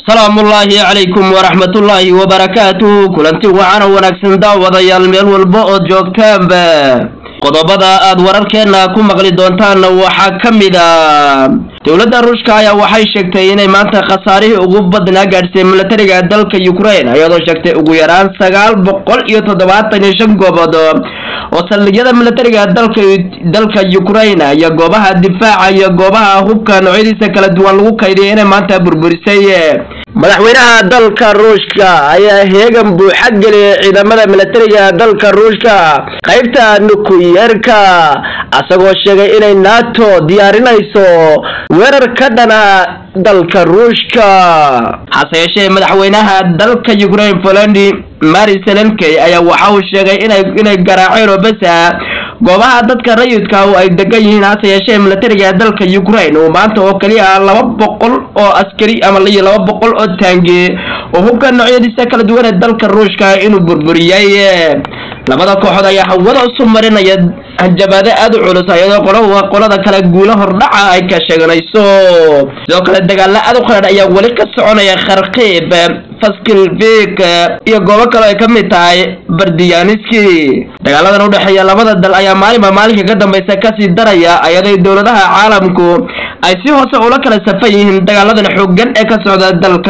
salaamullaahi calaykum waraxmatullaahi wabarakaatuh kulanti waxaana wanaagsan daawadayaal meel walba ood joogtaanba qodobada aad wararkeenna ku maqli doontaanna waxaa ka mid a dowladda ruushka ayaa waxay sheegtay inay maanta khasaarihii ugu badnaa gaadhsay milatariga dalka ukraine iyadoo sheegtay ugu yaraan sagaal boqol iyo toddobaatan iyo shan goobood oo saldhigyada milatariga dalka dalka ukraine iyo goobaha difaaca iyo goobaha hubka noocyadiisa kala duwan lagu kaydiyay inay maanta burburisay madaxweynaha dalka ruushka ayaa heegan buuxa geliyay ciidamada milatariga dalka ruushka qaybta nukuyerka asagoo sheegay inay nato diyaarinayso weerar ka dhana dalka ruushka hase yeeshee madaxweynaha dalka ukraine polandi mari selenkey ayaa waxa uu sheegay inay inay garaaceen oo besa goobaha dadka rayidka oo ay degan yihiin hase yeeshee milatariga dalka ukraine uu maanta oo keliya laba boqol oo askari ama iyo laba boqol oo taangi oo hubka noocyadiisa kala duwan ee dalka ruushka inuu burburiyay labada kooxood ayaa hawada isu marinaya hanjabaado aada u culus iyadoo qolo qolada kale guulo hordhaca ay ka sheeganayso sidoo kale dagaalo aada u qadhaadh ayaa weli ka soconaya kharkiib faskilvik iyo goobo kale ay ka mid tahay bardiyaniski dagaaladan udhexeeya labada dal ayaa maalinba maalinka ka dambeysa kasii daraya iyadoo dowladaha caalamku ay si hoose ula kala safan yihiin dagaaladan xoogan ee ka socda dalka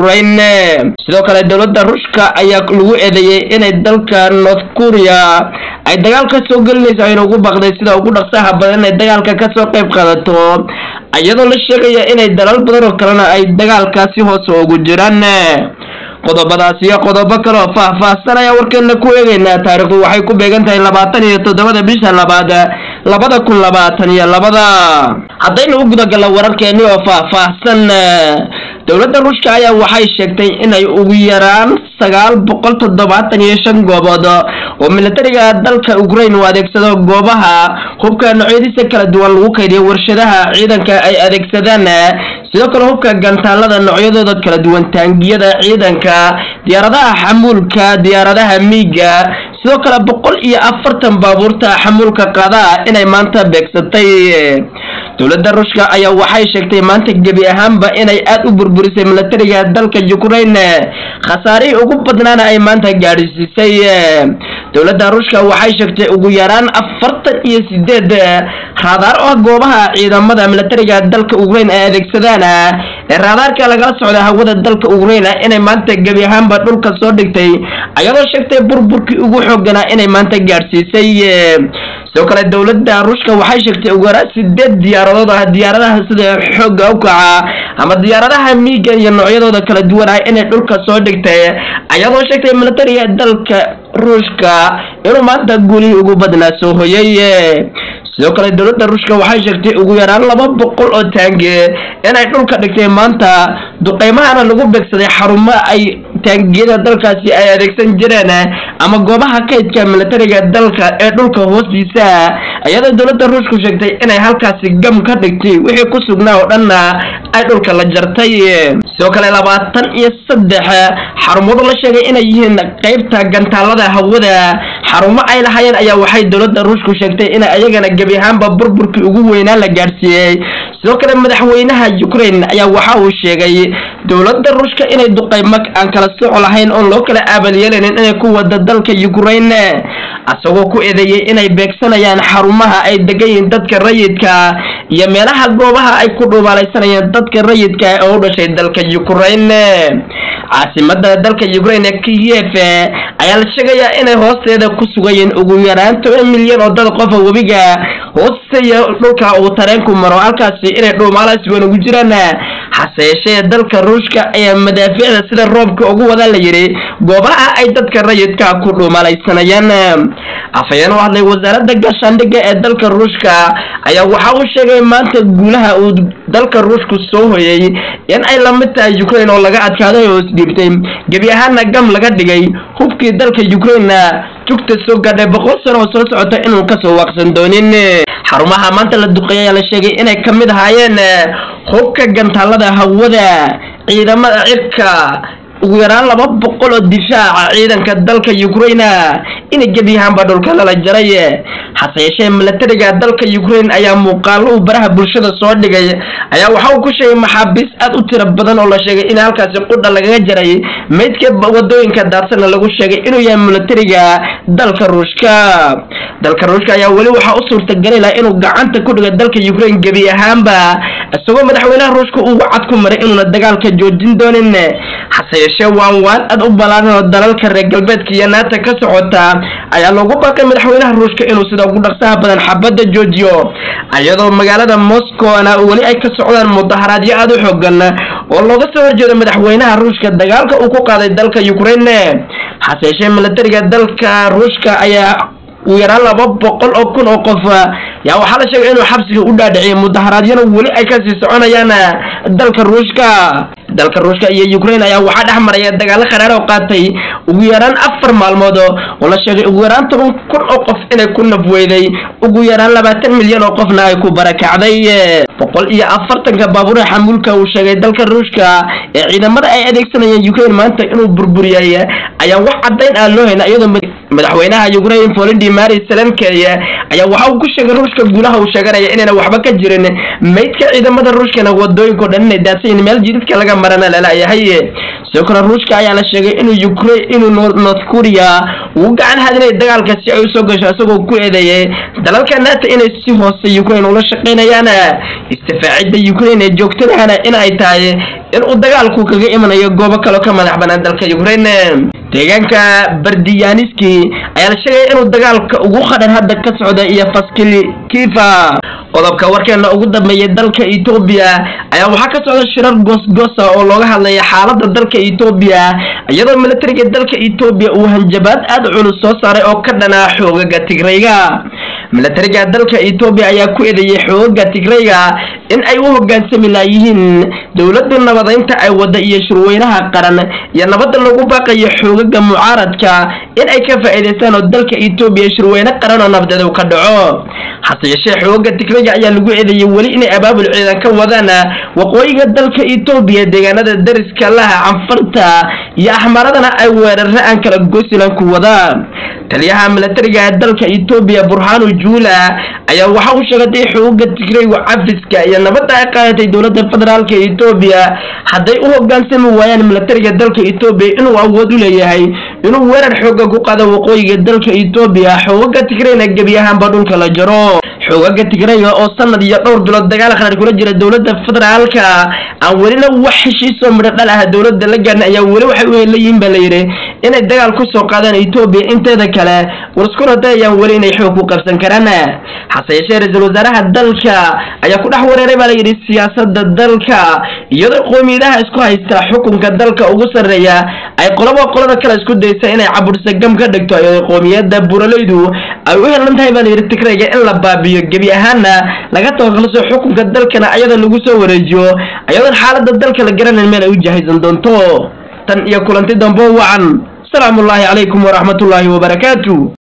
ukraine sidoo kale dowladda ruushka ayaa lagu eedeeyey inay dalka north korea ay dagaal ka soo gelinayso ayna ugu baqday sida ugu dhaqsaha badan inay dagaalka kasoo qayb qaadato iyadoo la sheegaya inay dalal badan oo kalena ay dagaalkaasi hoose ugu jiraan qodobadaas iyo qodobo kale oo faah-faahsan ayaa warkeena ku eegeynaa taariikhdu waxay ku beegan tahay labaatan iyo toddobada bisha labaad labada kun labaatan iyo labada haddaynu u gudagalno wararkeeni oo faah-faahsan dowladda ruushka ayaa waxay sheegtay inay ugu yaraan sagaal boqol toddobaatan iyo shan goobood oo milatariga dalka ukraine uu adeegsado goobaha hubka noocyadiisa kala duwan lagu kaydiyo warshadaha ciidanka ay adeegsadaan sidoo kale hubka gantaalada noocyadooda kala duwan taangiyada ciidanka diyaaradaha xamuulka diyaaradaha miiga sidoo kale boqol iyo afartan baabuurta xamuulka qadaa inay maanta beegsatay dowladda ruushka ayaa waxay sheegtay maanta gebi ahaanba inay aada u burburisay milatariga dalka ukraine khasaarihii ugu badnaana ay maanta gaadhsiisay dowladda ruushka waxay sheegtay ugu yaraan afartan iyo sideed raadaar oo goobaha ciidamada milatariga dalka ukraine ay adeegsadaan ee raadaarka lagala socda hawada dalka ukraine inay maanta gebi ahaanba dhulka soo dhigtay ayadoo sheegtay burburkii ugu xooganaa inay maanta gaadhsiisay sidoo kale dowladda ruushka waxay sheegtay ugu yaraan sideed diyaaradood ah diyaaradaha sida xoogga u kaca ama diyaaradaha miiga iyo noocyadooda kala duwan ah inay dhulka soo dhigtay ayadoo sheegtay milatariga dalka ruushka inuu maanta guulihii ugu badnaa soo hoyay sidoo kale dowladda ruushka waxay sheegtay ugu yaraan laba boqol oo taangi inay dhulka dhigtay maanta duqeymahana lagu beegsaday xarumo ay taangiyada dalkaasi ay adeegsan jireen ama goobaha kaydka milatariga dalka ee dhulka hoostiisa iyadoo dowladda ruushku sheegtay inay halkaasi gam ka dhigtay wixii ku sugnaa oo dhanna ay dhulka la jartay sidoo kale labaatan iyo saddex xarumadu la sheegay inay yihiin qeybta gantaalada hawada xarumo ay lahaayeen ayaa waxay dowladda ruushku sheegtay in ayagana gebi ahaanba burburkii ugu weynaa la gaadhsiiyey sidoo kale madaxweynaha ukraine ayaa waxa uu sheegay dowladda ruushka inay duqeymo aan kala soco lahayn oon loo kala aabalyeelanin inay ku wada dalka ukraine asagoo ku eedeeyey inay beegsanayaan xarumaha ay degan yihiin dadka rayidka iyo meelaha goobaha ay ku dhuubaalaysanayeen dadka rayidka oo u dhashay dalka ukraine caasimada dalka ukraine kiyev ayaa la sheegayaa inay hoosteeda ku sugayeen ugu yaraan toban milyan oo dad qofa webiga hoosteeya dhulka uu tareenku maro halkaasi inay dhuumaalaas wan ugu jiraan hase yeeshee dalka ruushka ayaa madaafiicda sida roobka ugu wada la yidhi goobaha ay dadka rayidka ku dhuumalaysanayaan afhayeen u hadlay wasaaradda gaashaandhigga ee dalka ruushka ayaa waxa uu sheegay maanta guulaha uu dalka ruushku soo hoyay in ay la mid tahay ukraine oo laga adkaaday oo isdhiibtay gebi ahaana gam laga dhigay hubkii dalka ukraine jugta soo gaadhay boqol sano oo soo socota inuu kasoo waaqsan doonin xarumaha maanta la duqeeyay ayaa la sheegay inay ka mid ahaayeen hubka gantaalada hawada ciidamada cirka ugu yaraan laba boqol oo difaaca ciidanka dalka ukraine inay gebiyahaanba dhulka lala jaray hase yeeshee milatariga dalka ukraine ayaa muuqaalo uu baraha bulshada soo dhigay ayaa waxa uu ku sheegay maxaabiis aad u tiro badan oo la sheegay in halkaasi qudha lagaga jaray meydka wadooyinka daadsana lagu sheegay inuu yahay milatariga dalka ruushka dalka ruushka ayaa weli waxaa u suurtagali laha inuu gacanta ku dhigo dalka ukraine gebi ahaanba isagoo madaxweynaha ruushka uu wacad ku maray inuuna dagaalka joojin doonin hase yeeshee waan waan aad u ballaaran oo dalalka reer galbeedka iyo naata ka socota ayaa loogu baaqay madaxweynaha ruushka inuu sida ugu dhaqsaha badan xabadda joojiyo iyadoo magaalada moscowna weli ay ka socdaan mudaharaadyo aad u xoogan oo looga soo horjeedo madaxweynaha ruushka dagaalka uu ku qaaday dalka ukraine hase yeeshee milatariga dalka ruushka ayaa ugu yaraan laba boqol oo kun oo qof yaa waxaa la sheegay inuu xabsiga u dhaadhiciyay mudaharaadyana weli ay kasii soconayaan dalka ruushka dalka ruushka iyo ukraine ayaa waxaa dhex maraya dagaalo qaraar oo qaatay ugu yaraan afar maalmood oo la sheegay ugu yaraan toban kun oo qof inay ku nafweyday ugu yaraan labaatan milyan oo qofna ay ku barakacday boqol iyo afartanka baabuura xamuulka uu sheegay dalka ruushka ee ciidamada ay adeegsanayeen ukraine maanta inuu burburiyay ayaa wax caddayn aan loo hayna iyadoo madaxweynaha ukraine volodymyr zelensky ayaa waxa uu ku sheegay ruushka guulaha uu sheeganaya inayna waxba ka jirin meydka ciidamada ruushkana wadooyinka o dhan inay daadsayin meel jididka laga marana lalayahay sidoo kale ruushka ayaa la sheegay inuu ukraine inuu north korea uu gacan hadinaya dagaalka si ay usoo gasho isagoo ku eedeeyay dalalka naata inay si hoose ukraine ula shaqaynayaan istifaacidda ukraine ee joogtadahana in ay tahay in uu dagaalku kaga imanayo goobo kaleo ka madax banaan dalka ukraine deegaanka bardiyaniski ayaa la sheegaya inuu dagaalka ugu qadhan hadda ka socda iyo faskilkifa qodobka warkeena ugu dambeeyay dalka etoobiya ayaa waxaa ka socda shirar goosgoosa oo looga hadlaya xaalada dalka etoobiya iyadoo milatariga dalka etoobiya uu hanjabaad aad culus soo saaray oo ka dhanaa xoogaga tigrayga milatariga dalka etoobiya ayaa ku eedeeyay xoogaga tigrayga in ay u hogaansami laayihiin dowladda nabadeynta ay wada iyo shirweynaha qaran iyo nabadda lagu baaqayo xoogaga mucaaradka in ay ka faa'iidaystaan oo dalka etoobiya shirweyne qaran oo nabadeed uu ka dhaco hase yeeshee xoogaga tigrayga ayaa lagu eedeeyay weli inay abaabul ciidan ka wadaan waqooyiga dalka etoobiya deegaanada dariska laha canfarta iyo axmaradana ay weerare aan kala goosilan ku wadaan taliyaha milatariga dalka etoobiya burhanu juula ayaa waxa uu sheegatay xoogaga tigraygu cafiska iyo nabadda ay qaadatay dowladda federaalka etoobiya hadday u hogaansami waayaan milatariga dalka etoobiya inuu awood u leeyahay inuu weerar xooga ku qaado waqooyiga dalka etoobiya xoogaga tigrayna gebi ahaanba dhulka la jaro xoogaga tigrayga oo sanad iyo dhowr bilood dagaal qarar kula jira dowladda federaalka aan welina wax heshiisoo midho dhal ah dowladda la gaarna ayaa weli waxay u helayihiin baa layidhi inay dagaal kusoo qaadaan etoobiya inteeda kale warskuna dayayaan weli inay xoog ku qabsan karaan hase yeeshee ra-iisul wasaaraha dalka ayaa ku dhex wareeray baa layidhi siyaasada dalka iyadoo qoomiyadaha isku haysta xukunka dalka ugu sarreeya ay qolaba qolada kale isku daysa inay cabursa gam ka dhigto iyadoo qoomiyada buraleydu ay u helan tahay baa layidhi tigrayga in la baabiyo gebi ahaana laga tabakalso xukunka dalkana ayada lagu soo wareejiyo ayadoon xaalada dalka la garanayn meel ay u jahaysan doonto tan iyo kulanti dambo wacan asalaamu ullaahi calaykum waraxmatullaahi wabarakaatu